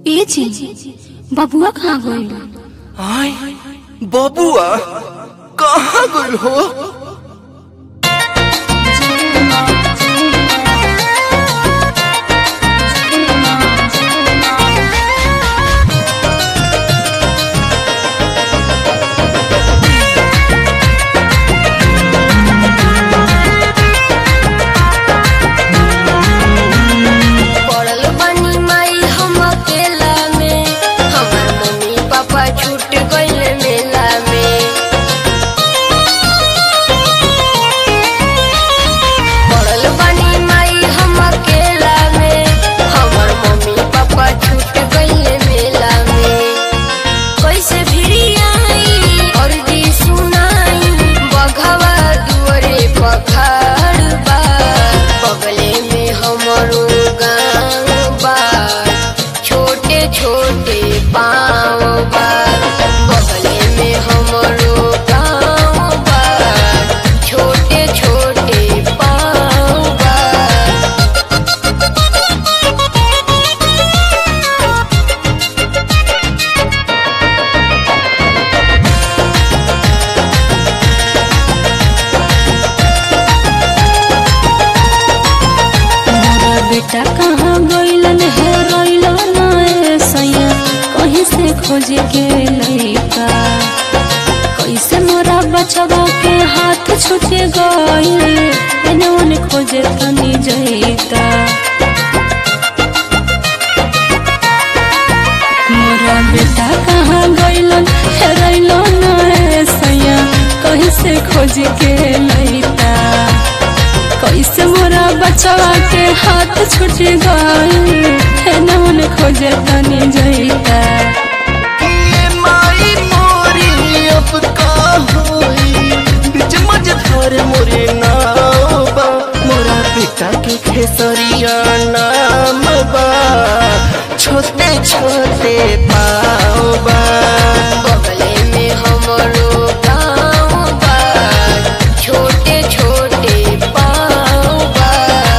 ए जी बबुआ कहाँ गइल आय बबुआ कहाँ गइल हो पड़ल बानी माई हम अकेला में हमार मम्मी पापा छूट गइल मेला में पड़ल बानी माई हम अकेला में हमार मम्मी पापा छूट गइल मेला में कैसे भिड़ी आई और दी सुनाई बघवा दुआरे पखाड़ बा बगले में हमरो गाँव बा छोटे छोटे पाँव बा बगले में हमरो गाँव बा छोटे छोटे पाँव बा मोरा बेटा कहाँ गइलन है रइलन ए सैया कहीं से खोजे के लइका कैसे मोरा बचवा के हाथ छूटे गइल एने ओने खोजे तनी जइता मोरा बेटा कहाँ गइलन है रइलन ए सैया कहीं से खोजे के लइका कैसे मोरा बचवा के हाथ छूट गइल है नमन खोजे तनी जइता ये माई मोरी अब का होई बीच मझधार मोरे नाव बा मोरा पिता के खेसरिया नाम बा छोटे छोटे पाँव बा बगले में हमरो गाँव बा छोटे छोटे पाँव बा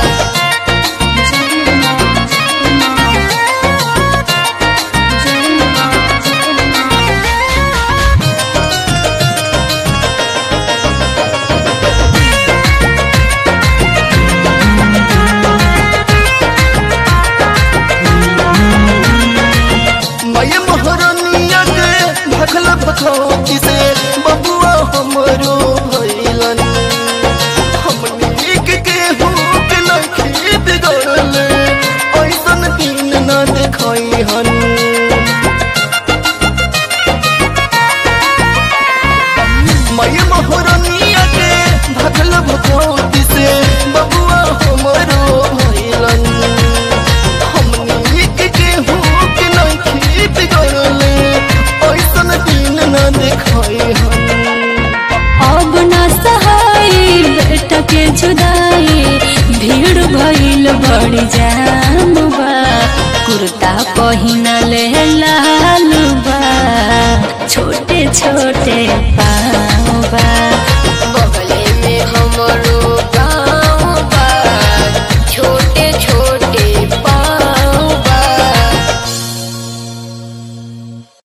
मैं मोहरनिया के भखल भखौती से बबुआ हमरो भइलन हमनी के केहू के नखी बिगड़ल ऐसन दिन न देखई हन मैं मोहरनिया के भखल भखौती से बबुआ हमरो भइलन हमनी के केहू के नखी बिगड़ल ऐसन दिन न देखई हन अब ना सहाय बेटा के जुदाई भीड़ भइल बड़ी जाम बा कुर्ता पहिन